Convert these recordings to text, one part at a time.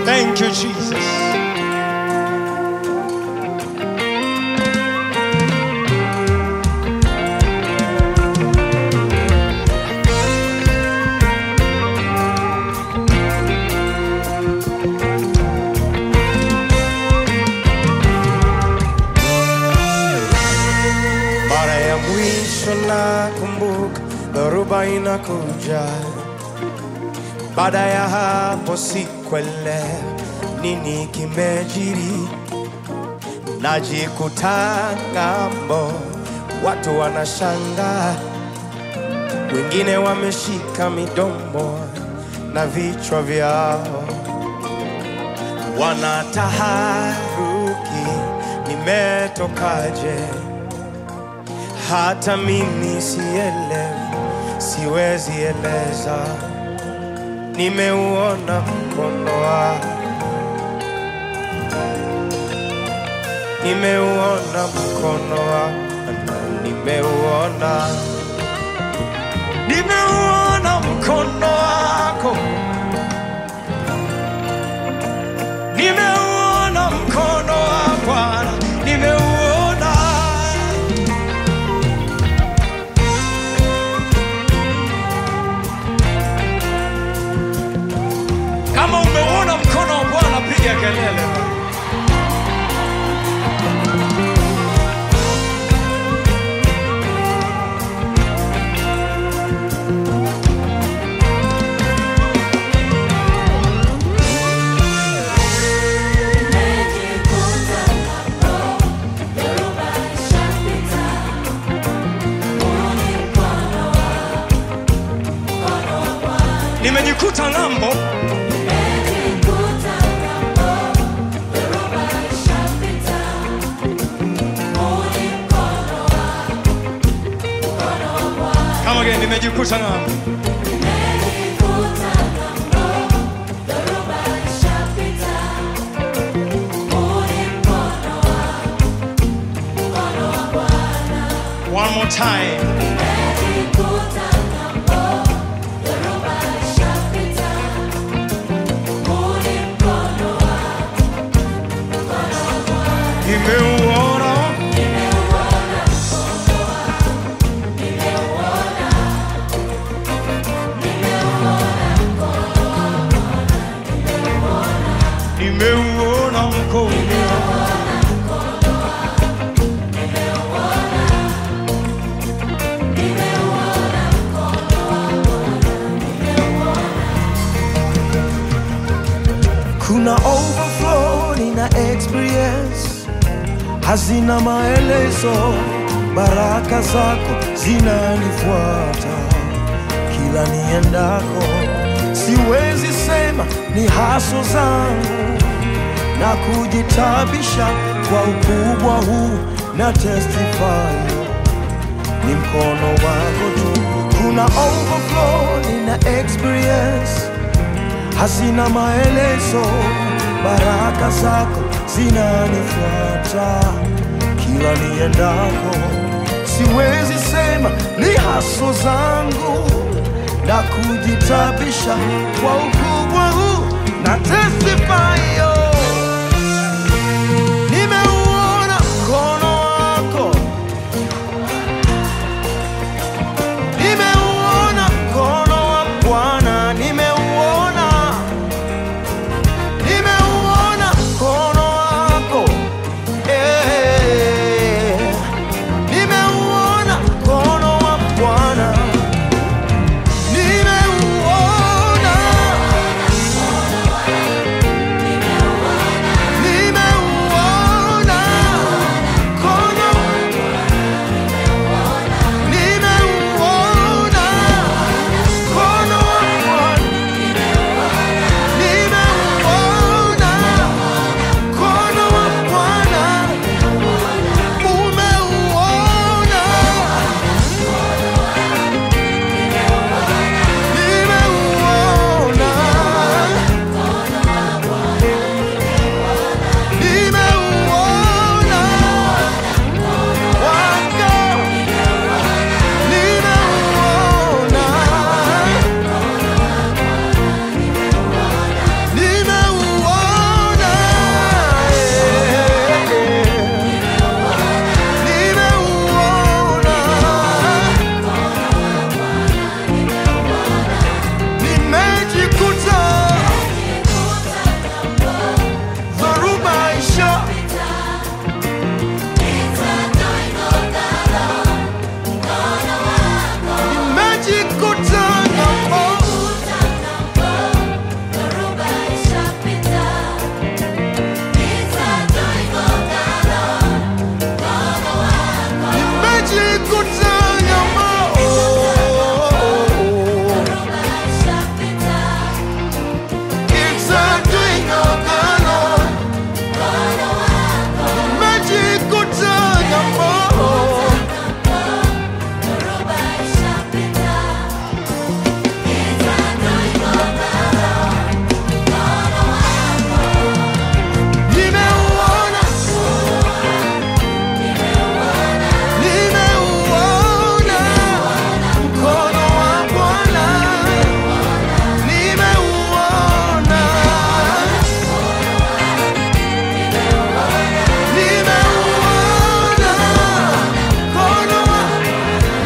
Thank you, Jesus. Mara ya mwisho nakumbuka dhoruba inakuja, baada ya hapo sikuelewa nini kimejiri, najikuta ng'ambo, watu wanashangaa, wengine wameshika midomo na vichwa vyao wanataharuki, nimetokaje? hata mimi sielewi, siwezi eleza. Nimeuona mkono wako, nimeuona mkono wako, na nimeuona, nimeuona mkono wako, nimeuona mkono wa Bwana, nimeuona Kama umeuona mkono wa Bwana, piga kelele. Nimejikuta ng'ambo, kama gani, nimejikuta ng'ambo. One more time. Nimeuona, nimeuona mkono kuna overflow nina experience hazina maelezo baraka zako zinanifuata kila niendako siwezi sema ni haso zangu na kujitabisha kwa ukubwa huu na testify ni mkono wako tu kuna overflow nina experience hazina maelezo, baraka zako zinanifuata kila niendako. Siwezi sema ni haso zangu na kujitabisha kwa ukubwa huu na testify yo. Nimeuona mkono wako, nimeuona mkono wa Bwana, nimeuona nimeuona mkono wako eh, nimeuona mkono wa Bwana, nimeuona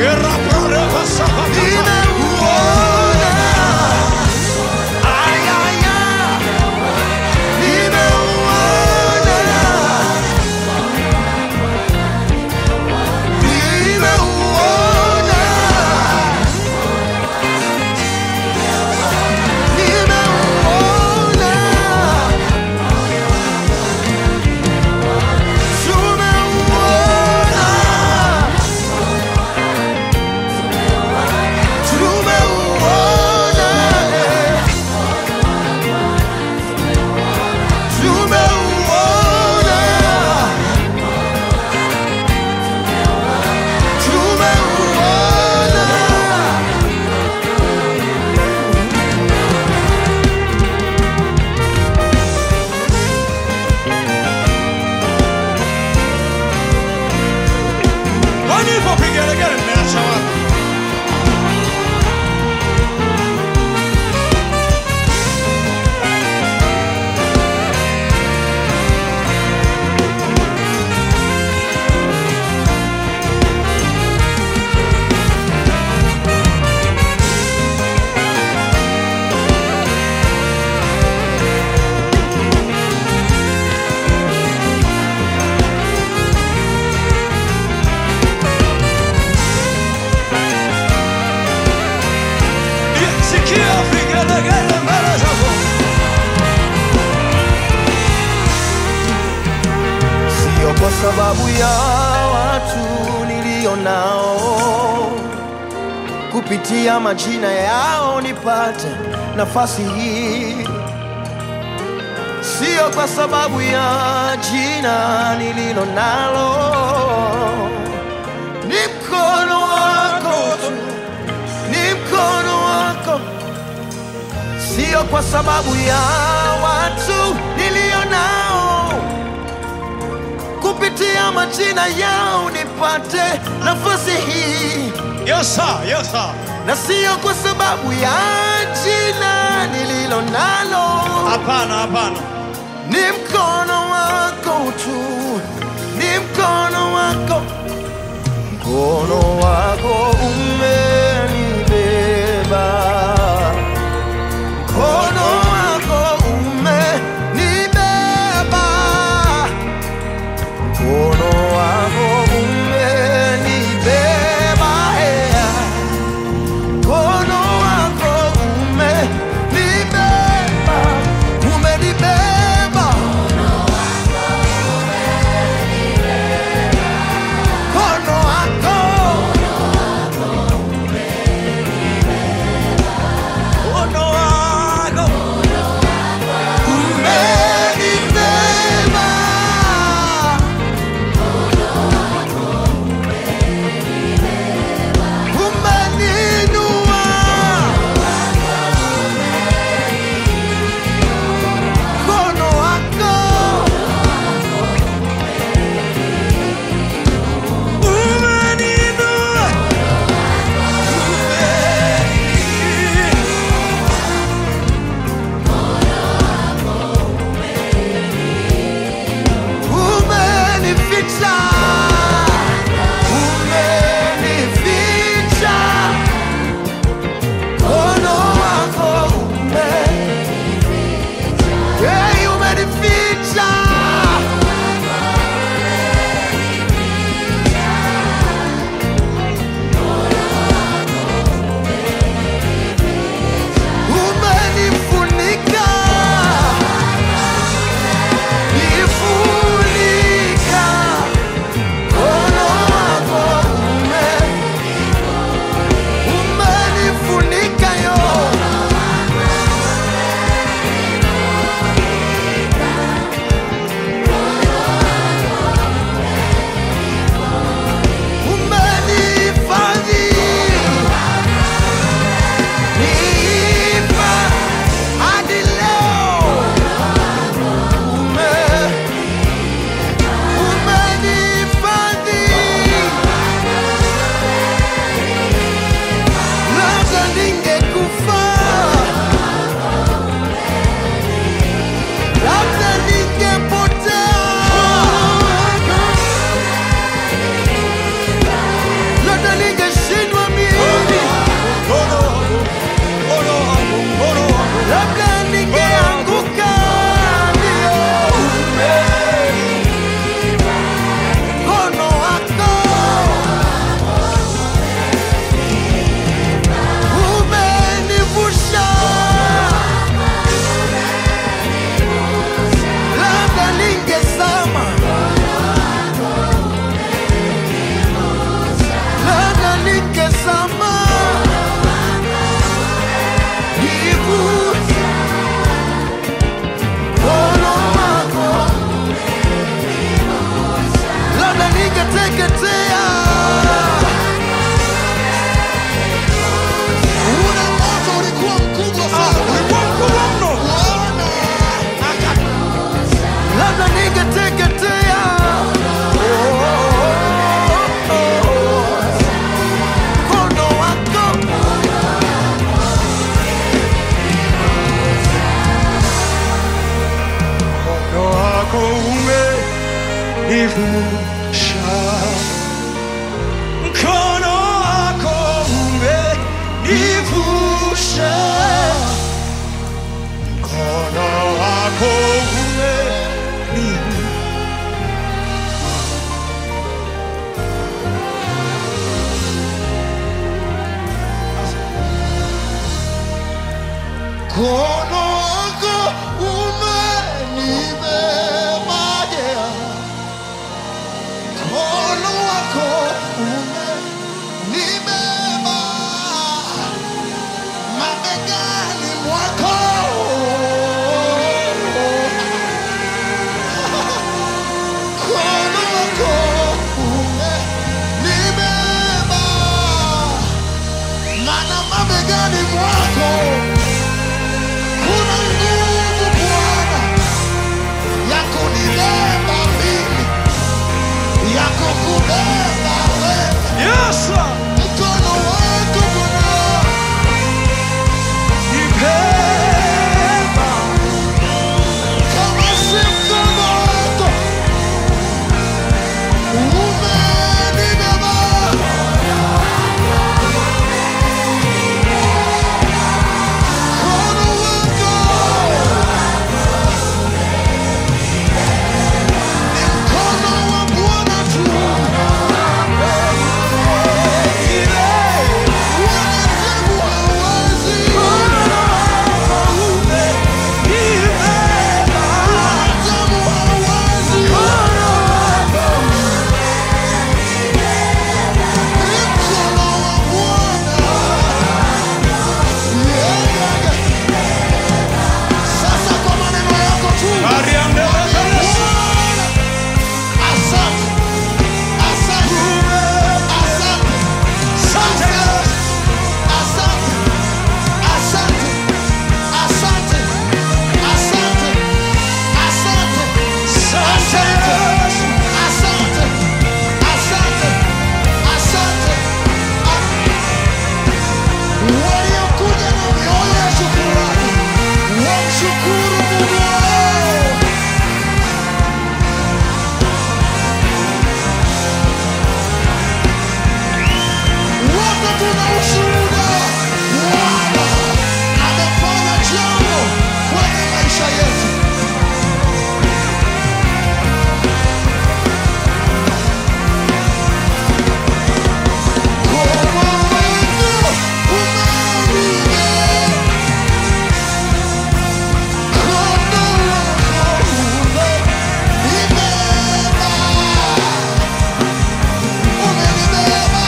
nimeuona. Ay, ay, ay. Nimeuona. Nimeuona. Nimeuona. Tumeuona. Tumeuona. Tumeuona. Tumeuona. Walipopigelegele mmeacha wapi? Sikia vigelegele mbele zako. Sio kwa sababu ya watu nilio nao, kupitia majina yao nipate nafasi hii. Sio kwa sababu ya jina nililo nalo, ni mkono wako tu, ni mkono wako sio kwa sababu ya watu nilio nao, kupitia majina yao nipate nafasi hii, Yes, sir. Yes, sir. na sio kwa sababu ya jina nililo nalo, Hapana, hapana. ni mkono wako tu, ni mkono wako, mkono wako umenibeba mkono wako umenibeba, mkono wako umenibeba, ea. mkono wako umenibeba, umenibeba, mkono wako mkono wako umenibeba yeah. mkono wako umenibeba mabegani mwako mkono wako umenibeba mana mabegani mwako kuna nguvu Bwana ya kunibeba mimi, ya kukubeba wewe. Yes, Lord. Mkono wako Bwana, Nibeba. kama si mkono wako umenibeba. Mkono wako ni mkono wa Bwana tu. Wanadamu hawawezi. Wanadamu hawawezi. Ni mkono wa Bwana. Yeah, yeah, yeah. Sasa kwa maneno yako tu Ariande Lazarus. Bwana, asante, asante, asante, Asante. asante, asante, asante, asante, asante, Asante. asante, asante, asante. Waliokuja na mioyo ya shukrani wamshukuru Mungu wao. Wote tuna ushuhuda. Bwana amefanya jambo kwenye maisha yetu. Mkono wako umenibeba. Mkono wako umenibeba. Umenibeba.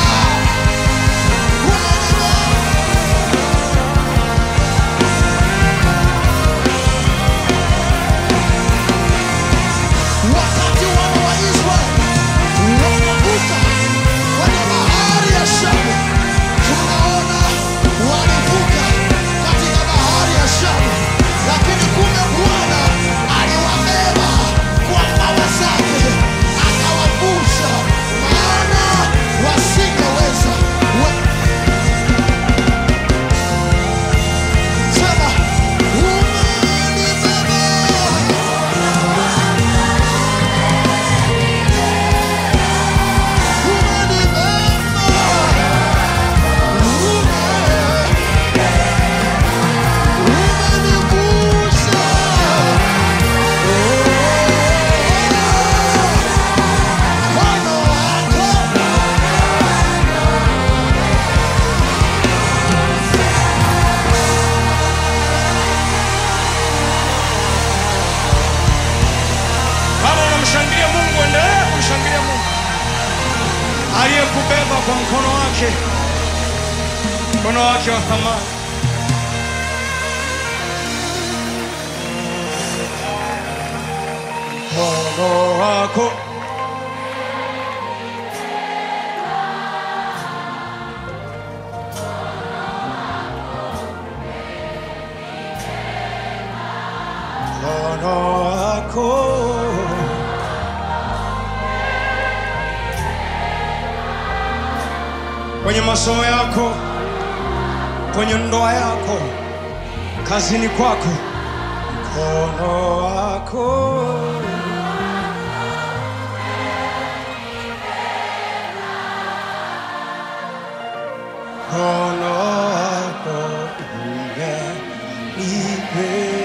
Wakati wana wa Israeli wanavuka kwenye bahari ya Shamu, tunaona walivuka katika bahari ya Shamu, lakini kumbe Bwana aliwabeba kwa mbawa zake akawavusha, maana wasingeweza we- Sema, umenibeba Kama unamshangilia Mungu, endelea kumshangilia Mungu aliyekubeba kwa mkono wake, mkono wake wa thamani. Mkono wako mkono wako kwenye masomo yako, kwenye ndoa yako, kazini kwako, mkono wako mkono wako umenibeba